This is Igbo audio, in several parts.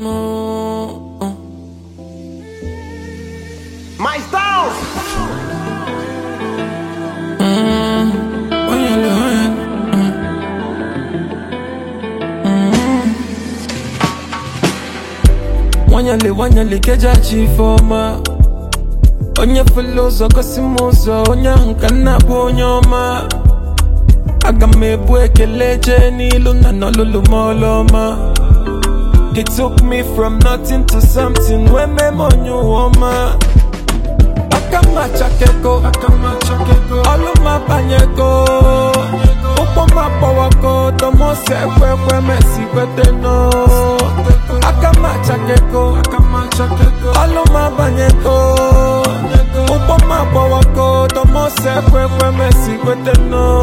No. uh. My Stones! Óyele, óyele. Nwanyali nwanyali kejachi ifeọma onye fele ụzọ gosi m ụzọ onye ahụ ka nna bụ onye ọma aga m ebu ekele jee n'ilu na n'olulu m ọlụọma He took me from nothing to something wee mee m onye ụwa ọma aka m achakeko ọlụ m abanyego ụkwụ m akpọwago domose ekwe ekwe mesi kwete no aka m achakeko ọlụ m abanyego ụkwụ m akpọwago domose ekwe ekwe mesi kwete no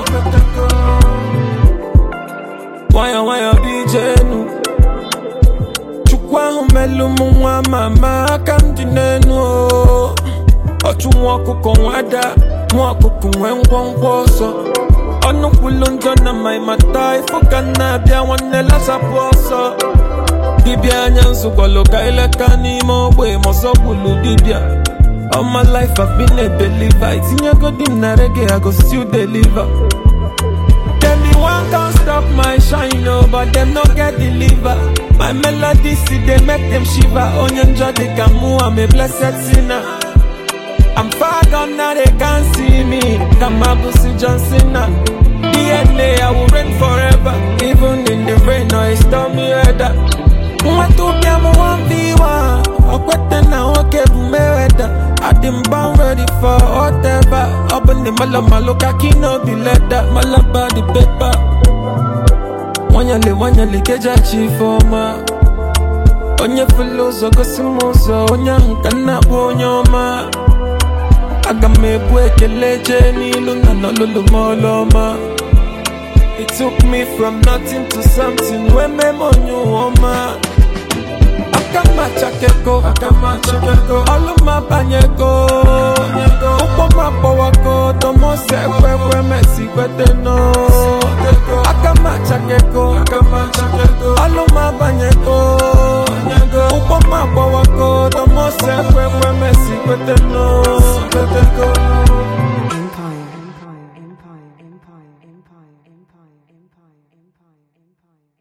nwayọ nwayọ bijenu chukwu ahụ melụ m nwa mama aka m dị n'enu o ọchụ nwa ọkụkọ nwada nwa ọkụkọ nwee ngwongwo ọsọ ọnụ kwulu njọ na ma ịmata ifo ka m na-abịa nwanne lasapụ ọsọ dibịa anya nzụkwalụ ka ileka n'ime ogbe ma ọzọ gbulu dibịa All my life I've been a believer Itinyego di m na reggae I go still deliver Them the one can't stop my shine, oh, but them no get deliver. My melody see they make them shiver. Onion jolly kamu, I'm a blessed sinner. I'm far gone now they can't see me. Kamabusi John Cena. DNA I will reign forever, even in the rain or a stormy weather. Mwatupia mu 1v1 Okwete na nwoke bụ Mayweather Adị born ready for whatever Ọ bụ ndị malo malo ka kino bi leda Malaba the paper Nwanyali nwanyali kejachi ifeọma Onye fele ụzọ gosi m ụzọ Onye ahụ ka nna bụ onye ọma Aga m ebu ekele jee n'ilu na n'olulu m ọlụọma It took me from nothing to something wee mee m onye ụwa ọma aka m achakeko ọlụ m abanyego ụkwụ m akpọwago domose ekwe ekwe mesi kwete no